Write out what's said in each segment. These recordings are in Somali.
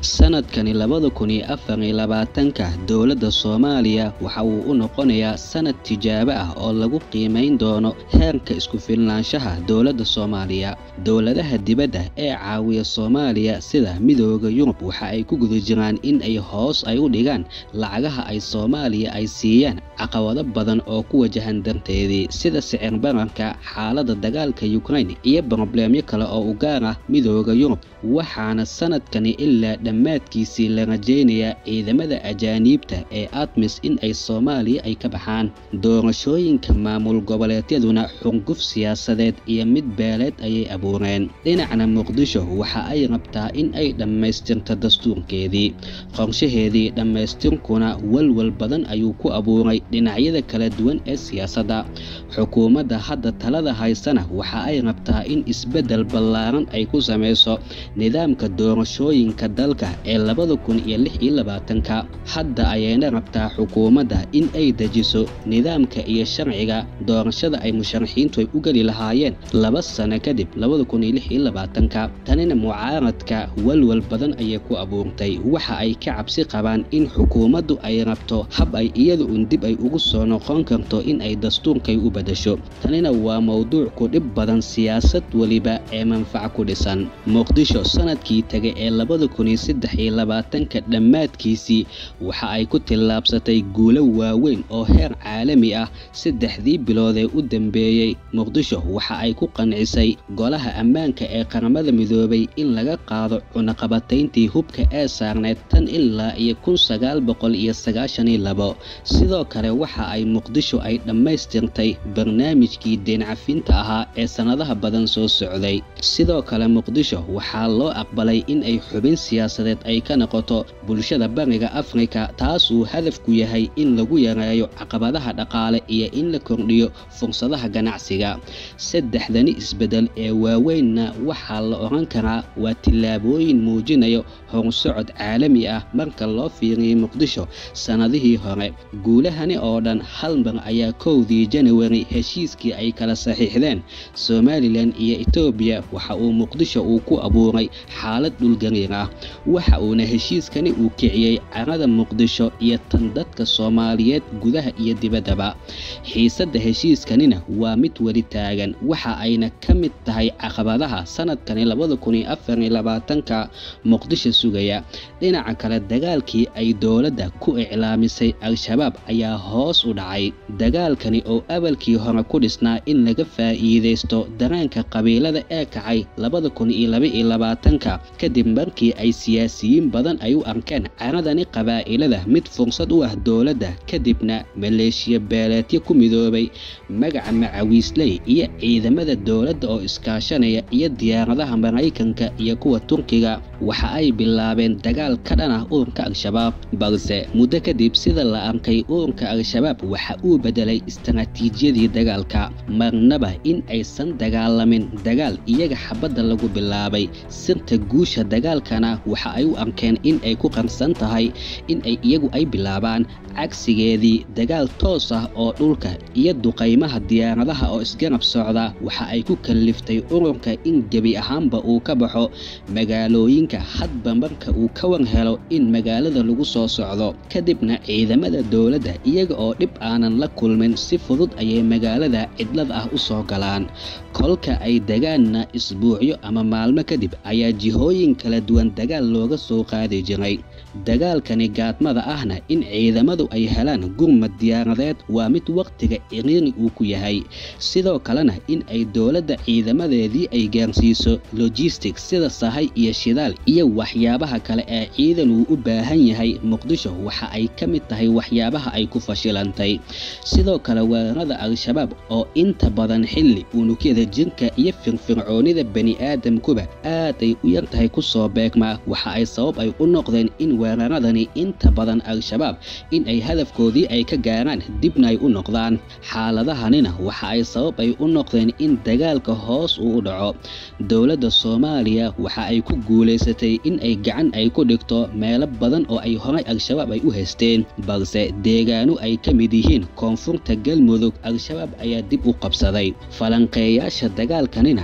sanadkani labada kun iyo afar iyo labaatanka dowladda soomaaliya waxa uu u noqonayaa sanad tijaabo ah oo lagu qiimayn doono heerka isku filnaanshaha dowladda soomaaliya dowladaha dibadda ee caawiya soomaaliya sida midooda yurub waxa ay ku guda jiraan in ay hoos ay u dhigaan lacagaha ay soomaaliya ay siiyaan caqabado badan oo ku wajahan darteedii sida sicir bararka xaaladda dagaalka ukraine iyo brobleemyo kale oo u gaar ah midooda yurub waxaana sanadkani ilaa dhammaadkiisii la rajaynayaa ciidamada ajaaniibta ee admis in ay soomaaliya ay ka baxaan doorashooyinka maamul goboleedyaduna xurguf siyaasadeed iyo mid beeleed ayay abuureen dhinacna muqdisho waxa ay rabtaa in ay dhammaystirto dastuurkeedii qorshaheedii dhammaystirkuna walwal badan ayuu ku abuuray dhinacyada kala duwan ee siyaasadda xukuumadda hadda talada haysana waxa ay rabtaa in isbeddel ballaaran ay ku samayso nidaamka doorashooyinka dalka ee labada kun iyo lix iyo labaatanka hadda ayayna rabtaa xukuumadda in ay dejiso nidaamka iyo sharciga doorashada ay musharaxiintu ay u geli lahaayeen laba sano kadib labada kun iyo lix iyo labaatanka tanina mucaaradka walwal badan ayay ku abuurtay waxa ay ka cabsi qabaan in xukuumaddu ay rabto hab ay iyada un dib ay ugu soo noqon karto in ay dastuurkay u bedasho tanina waa mowduuc ku dhib badan siyaasad weliba ee manfac ku dhisan muqdisho sanadkii tegay ee labada kun iyo saddex iyo labaatanka dhammaadkiisii waxa ay ku tillaabsatay guulo waaweyn oo heer caalami ah saddexdii bilood ee u dambeeyey muqdisho waxa ay ku qancisay golaha ammaanka ee qaramada midoobay in laga qaado cunaqabatayntii hubka ee saarneed tan ilaa iyo kun sagaal boqol iyo sagaashan iyo labo sidoo kale waxa ay muqdisho ay dhammaystirtay barnaamijkii deencafinta ahaa ee sannadaha badan soo socday sidoo kale muqdisho waxaa loo aqbalay in ay xubin siyaasadeed ay ka noqoto bulshada bariga afrika taasuu hadafku yahay in lagu yareeyo caqabadaha dhaqaale iyo in la kordhiyo fursadaha ganacsiga saddexdani isbeddel ee waaweynna waxaa la odhan karaa waa tillaabooyin muujinayo horsocod caalami ah marka loo fiiriyey muqdisho sannadihii hore guulahani oo dhan hal mar ayaa kowdii janawari heshiiskii ay kala saxiixdeen somalilan iyo etoobiya waxa uu muqdisho uu ku abuuray xaalad dhulgariir ah waxa uuna heshiiskani uu kiciyey carada muqdisho iyo tan dadka soomaaliyeed gudaha iyo dibaddaba xiisadda heshiiskanina waa mid weli taagan waxa ayna ka mid tahay caqabadaha sanadkani labada kun iyo afar iyo labaatanka muqdisho sugaya dhinaca kale dagaalkii ay dowladda ku iclaamisay al-shabaab ayaa hoos u dhacay dagaalkani oo abalkii hore ku dhisnaa in laga faa'iidaysto dareenka qabiilada ee kacay labada kun iyo laba iyo labaatanka kadib markii ay siyaasiyiin badan ay u arkeen caradani qabaa'ilada mid fursad u ah dowladda kadibna maleeshiya beeleedyo ku midoobay magaca macawiisley iyo ciidamada dowladda oo iskaashanaya iyo diyaaradaha maraykanka iyo kuwa turkiga waxa ay bilaabeen dagaal ka dhan ah ururka al-shabaab balse muddo kadib sida la arkay ururka al-shabaab waxa uu bedelay istaraatiijiyadii dagaalka marnaba in aysan dagaalamin dagaal iyaga xabadda lagu bilaabay sirta guusha dagaalkana waxa ay u arkeen in ay ku qarsan tahay in ay iyagu ay bilaabaan cagsigeedii dagaal toos ah oo dhulka iyo duqaymaha diyaaradaha oo isgarab socda waxa ay ku kalliftay ururka in gebi ahaanba uu ka baxo magaalooyinka hadba marka uu ka war helo in magaalada lagu soo socdo kadibna ciidamada dowladda iyaga oo dhib aanan la kulmin si fudud ayay magaalada cidlad ah u soo galaan kolka ay degaanna isbuucyo ama maalmo kadib ayaa jihooyin kala duwan dagaal looga soo qaadi jiray dagaalkani gaadmada ahna in ciidamadu ay helaan gurmad diyaaradeed waa mid wakhtiga ciriiri uu ku yahay sidoo kalena in ay dowladda ciidamadeedii ay gaarsiiso logistic sida sahay iyo shidaal iyo waxyaabaha kale ee ciidan uu u baahan yahay muqdisho waxa ay ka mid tahay waxyaabaha ay ku fashilantay sidoo kale weerarada al-shabaab oo inta badan xilli unugyada jirka iyo firfircoonida bani-aadamkuba aad ay u yar tahay kusoo beegmaa waxa ay sabab ay u noqdeen in weeraradani inta badan al-shabaab in ay hadafkoodii ay ka gaaraan dibna ay u noqdaan xaaladahanina waxa ay sabab ay u noqdeen in dagaalka hoos uu u dhaco dowladda soomaaliya waxa ay ku guulaysatay in ay gacan ay ku dhigto meelo badan oo ay horay al-shabaab ay u haysteen balse deegaano ay ka mid yihiin koonfurta galmudug al-shabaab ayaa dib u qabsaday falanqeeyaasha dagaalkanina caqabada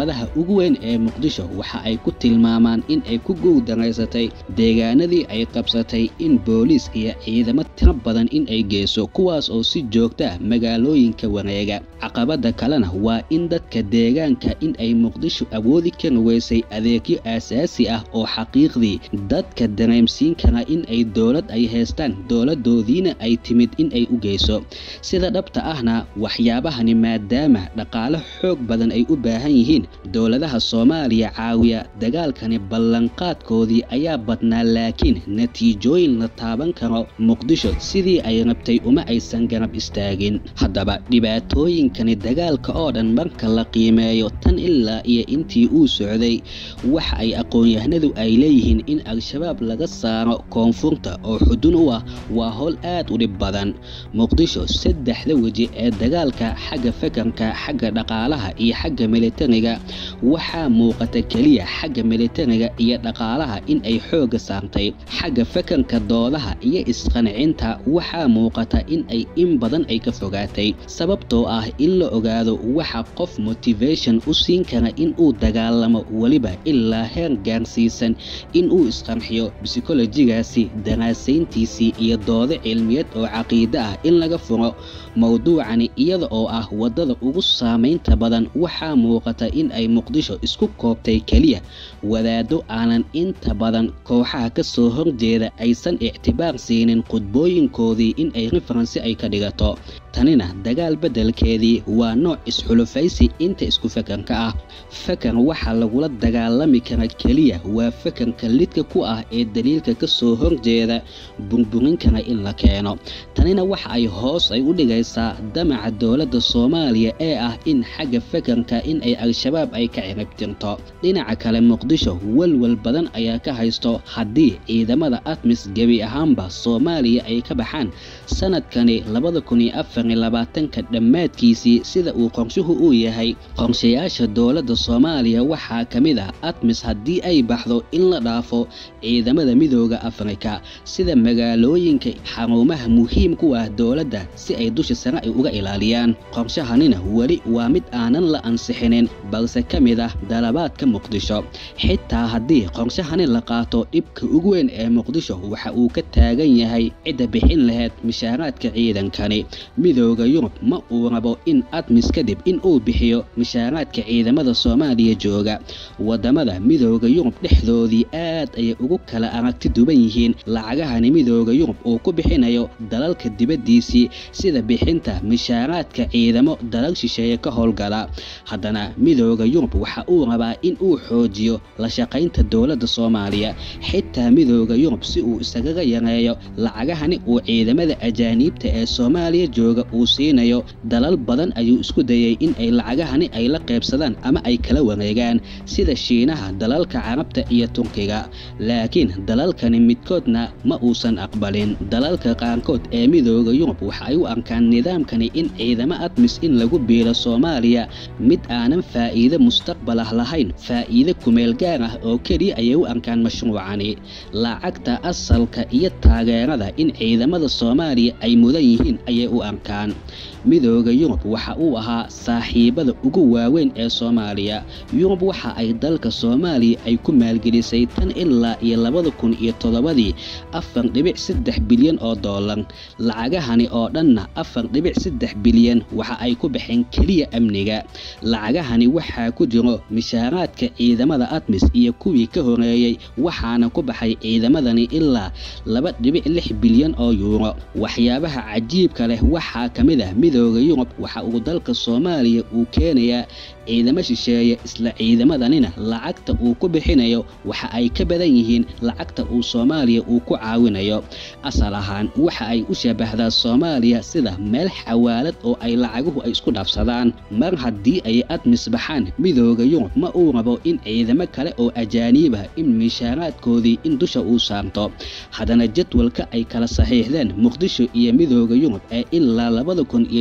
caqabadaha ugu weyn ee muqdisho waxa ay ku tilmaamaan in ay ku guuldaraysatay deegaanadii ay qabsatay in booliis iyo ciidamo tiro badan in ay geyso kuwaas oo si joogta ah magaalooyinka wareega caqabada kalena waa in dadka deegaanka in ay muqdisho awoodi kari weysay adeegyo aasaasi ah oo xaqiiqdii dadka dareemsiin kara in ay dowlad ay haystaan dowladoodiina ay timid in ay u geyso sida dhabta ahna waxyaabahani maadaama dhaqaale xoog badan ay u baahan yihiin dowladaha soomaaliya caawiya dagaalkani ballanqaadkoodii ayaa badnaa laakiin natiijooyin la taaban karo muqdisho sidii ay rabtay uma aysan garab istaagin haddaba dhibaatooyinkani dagaalka oo dhan marka la qiimeeyo tan ilaa iyo intii uu socday waxa ay aqoon-yahanadu ay leeyihiin in al-shabaab laga saaro koonfurta oo xudun u ah waa howl aad u dhib badan muqdisho saddexda weji ee dagaalka xagga fakarka xagga dhaqaalaha iyo xagga militariga waxaa muuqata keliya xagga militariga iyo dhaqaalaha in ay xooga saartay xagga fakarka doodaha iyo isqancinta waxaa muuqata in ay in badan ay ka fogaatay sababtoo ah in la ogaado waxa qof motivation u siin kara in uu dagaalamo weliba ilaa heer gaarsiisan in uu isqarxiyo bsikolojigaasi daraasayntiisii iyo doodo cilmiyeed oo caqiide ah in laga furo mowduucani iyada oo ah waddada ugu saamaynta badan waxaa muuqata in ay muqdisho isku koobtay keliya wadaado aanan inta badan kooxaha ka soo horjeeda aysan ictibaar siinin khudbooyinkoodii in ay referensi ay ka dhigato tanina dagaal beddelkeedii waa nooc isxulufaysi inta isku fakarka ah fakar waxaa lagula dagaalami kara keliya waa fakarka lidka ku ah ee daliilka ka soo horjeeda burburin kara in la keeno tanina waxa ay hoos ay u dhigaysaa damaca dowladda soomaaliya ee ah in xagga fakarka in ay al-shabaab ay ka ciribtirto dhinaca kale muqdisho walwal badan ayaa ka haysto haddii ciidamada atmis gebi ahaanba soomaaliya ay ka baxaan sanadkani labada kun iyo afar iyo labaatanka dhammaadkiisii sida uu qorshuhu uu yahay qorshayaasha dowladda soomaaliya waxaa ka mid ah atmis haddii ay baxdo in la dhaafo ciidamada midooda afrika sida magaalooyinka xarumaha muhiim ku ah dowladda si ay dusha sare ay uga ilaaliyaan qorshahanina weli waa mid aanan la ansixinin balse ka mid ah dalabaadka muqdisho xitaa haddii qorshahani la qaato dhibka ugu weyn ee muqdisho waxa uu ka taagan yahay cidda bixin lahayd mishaaraadka ciidankani midooda yurub ma uu rabo in admis kadib in uu bixiyo mishaaraadka ciidamada soomaaliya jooga wadamada midooda yurub dhexdoodii aad ayay ugu kala aragti duban yihiin lacagahani midooda yurub uu ku bixinayo dalalka dibaddiisii sida bixinta mishaaraadka ciidamo dalal shisheeye ka howlgala haddana midooda yurub waxa uu rabaa in uu xoojiyo la shaqaynta dowladda soomaaliya xitaa midooda yurub si uu isagaga yareeyo lacagahani uu ciidamada ajaaniibta ee soomaaliya jooga uu siinayo dalal badan ayuu isku dayay in ay lacagahani ay la qaybsadaan ama ay kala wareegaan sida shiinaha dalalka carabta iyo turkiga laakiin dalalkani midkoodna ma uusan aqbalin dalalka qaarkood ee midooda yurub waxa ay u arkaan nidaamkani in ciidamo admis in lagu biiro soomaaliya mid aanan faa'iido mustaqbal ah lahayn faa'iide kumeel gaar ah oo keliya ayay u arkaan mashruucani lacagta asalka iyo taageerada in ciidamada soomaaliya ay mudan yihiin ayay u arkaan midooda yurub waxa uu ahaa saaxiibada ugu waaweyn ee soomaaliya yurub waxa ay dalka soomaaliya ay ku maalgelisay tan ilaa iyo labada kun iyo toddobadii afar dhibic saddex bilyan oo doolar lacagahani oo dhanna afar dhibic saddex bilyan waxa ay ku baxeen keliya amniga lacagahani waxaa ku jiro mishaaraadka ciidamada admis iyo kuwii ka horeeyey waxaana ku baxay ciidamadani ilaa laba dhibic lix bilyan oo yuuro waxyaabaha cajiibka leh waxaa ka mid ah midooda yurub waxa uu dalka soomaaliya uu keenayaa ciidamo shisheeye isla ciidamadanina lacagta uu ku bixinayo waxa ay ka badan yihiin lacagta uu soomaaliya uu ku caawinayo asal ahaan waxa ay u shabahdaa soomaaliya sida meel xawaalad oo ay lacaguhu ay isku dhaafsadaan mar haddii ay admis baxaan midooda yurub ma uu rabo in ciidamo kale oo ajaaniibah in mishaaraadkoodii in dusha uu saarto haddana jadwalka ay kala saxiixdeen muqdisho iyo midooda yurub ee ilaa labada kun iyo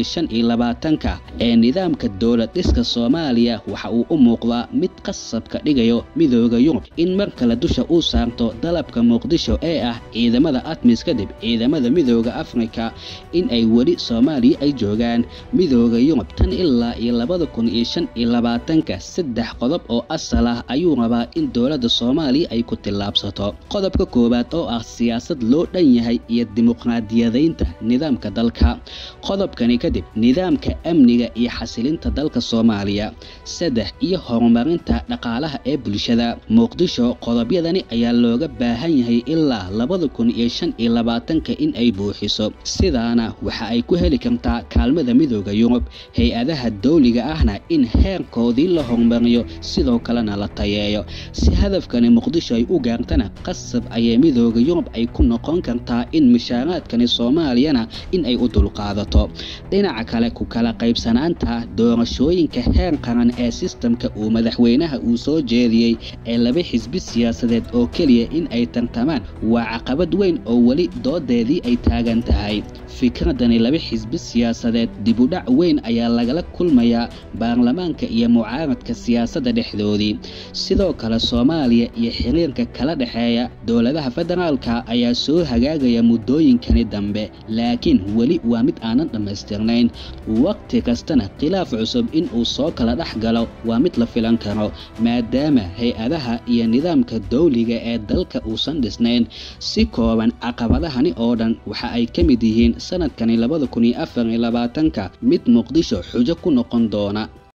iyo shan iyo labaatanka ee nidaamka dowlad dhiska soomaaliya waxa uu u muuqdaa mid qasabka dhigayo midooda yurub in mar kale dusha uu saarto dalabka muqdisho ee ah ciidamada admis kadib ciidamada midooda afrika in ay weli soomaaliya ay joogaan midooda yurub tan ilaa iyo labada kun iyo shan iyo labaatanka saddex qodob oo asal ah ayuu rabaa in dowladda soomaaliya ay ku tillaabsato qodobka koowaad oo ah siyaasad loo dhan yahay iyo dimuqraadiyadaynta nidaamka dalka qodobkani kadib nidaamka amniga iyo xasilinta dalka soomaaliya saddex iyo horumarinta dhaqaalaha ee bulshada muqdisho qodobyadani ayaa looga baahan yahay ilaa labada kun iyo shan iyo labaatanka in ay buuxiso sidaana waxa ay ku heli kartaa kaalmada midooda yurub hay-adaha dowliga ahna in heerkoodii la horumariyo sidoo kalena la tayeeyo si hadafkani muqdisho ay u gaartana qasab ayay midooda yurub ay ku noqon kartaa in mishaaraadkani soomaaliyana in ay u dulqaadato dhinaca kale ku kala qaybsanaanta doorashooyinka heer qaran ee sistamka uu madaxweynaha uu soo jeediyey ee laba xisbi siyaasadeed oo keliya in ay tartamaan waa caqabad weyn oo weli doodeedii ay taagan tahay fikradani laba xisbi siyaasadeed dibudhac weyn ayaa lagala kulmayaa baarlamaanka iyo mucaaradka siyaasadda dhexdoodii sidoo kale soomaaliya iyo xiriirka kala dhexeeya dowladaha federaalka ayaa soo hagaagaya muddooyinkani dambe laakiin weli waa mid aanan dhammaystirnayn waqti kastana khilaaf cusub in uu soo kala dhex galo waa mid la filan karo maadaama hay-adaha iyo nidaamka dowliga ee dalka uusan dhisnayn si kooban caqabadahani oo dhan waxa ay ka mid yihiin sanadkani labada kun iyo afar iyo labaatanka mid muqdisho xujo ku noqon doona